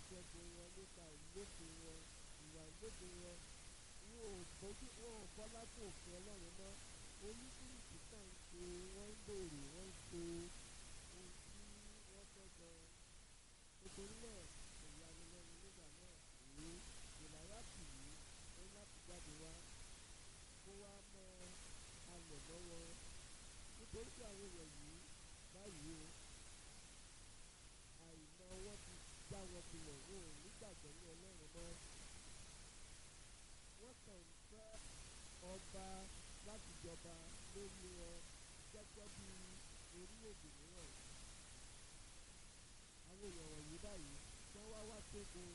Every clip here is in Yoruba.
ìṣẹ́gun wọn nípa ìlófin wọn ìwà ìlófin wọn wọn ò bójú wọn ò bọ́lá fún òfin ọlọ́run mọ́ oníkìlìkì kan ń ṣe wọ́n ń béèrè wọ́n ń ṣe ohun tí wọ́n fẹ́ gan nítorí náà ìyanu lẹ́nu nígbà náà èyí ìlàyàtì yìí ó láti jáde wá kó wá mọ alẹ̀ mọ́ wọn nítorí pé àwọn èèyàn yìí báyìí o àìmọ̀ wọn ti já wọn kulẹ̀ wọn ò nígbàgbọ́ ní ọlọ́run mọ́ wọ́n kàn ń fẹ́ ọba láti jọba lórí wọn gẹ́gẹ́ bí orílẹ̀-èdè mìíràn àwọn èèyàn wọ̀nyí báyìí wọ́n wá wá tógun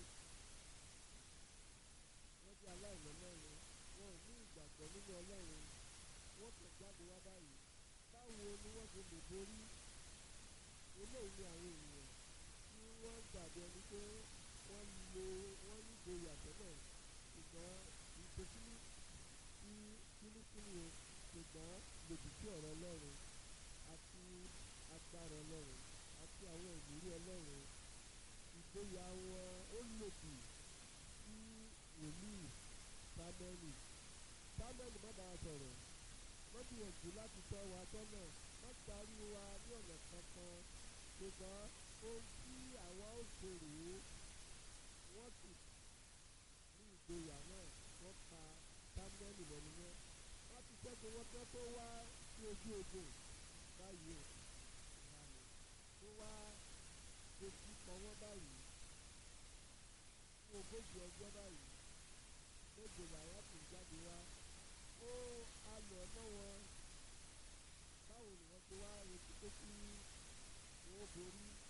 wọ́n jẹ́ aláìlọ́lọ́run wọn ò ní ìgbàgbọ́ nínú ọlọ́run wọ́n kàn jáde wá báyìí báwo ni wọ́n ṣe lè borí eléyìí ni àwọn ènìyàn tí wọ́n gbàgbé ẹni pé wọ́n lo wọ́n ní ìgboyà tẹ́lẹ̀ ṣùgbọ́n ìgbésílẹ̀ tí fínífíní o ṣùgbọ́n lòdì sí ọ̀rọ̀ ọlọ́run àti agbára ọlọ́run àti àwọn ìlérí ọlọ́run ìgboyà wọn ó lòdì sí wòlíì sámẹ́lì sámẹ́lì má bàa sọ̀rọ̀ wọ́n gbìyànjú láti tọ́ wa sọ́nà wọ́n darí wa ní ọ̀nà kankan ṣùgbọ́n ohun tí àwa ó ṣe rèé wọ́n sì ní ìgboyà náà wọ́n pa sámẹ́lì lẹ́nu yẹn wọ́n ti ṣẹ́gun wọn tán tó wá sí ojú ogun báyìí o ìlànà tó wá dojú kọ wọ́n báyìí fún ogójì ọjọ́ báyìí lóde làwọn kò jáde wá ó alọ̀ mọ́ wọn báwo ni wọ́n ti wá retí pé kí wọ́n borí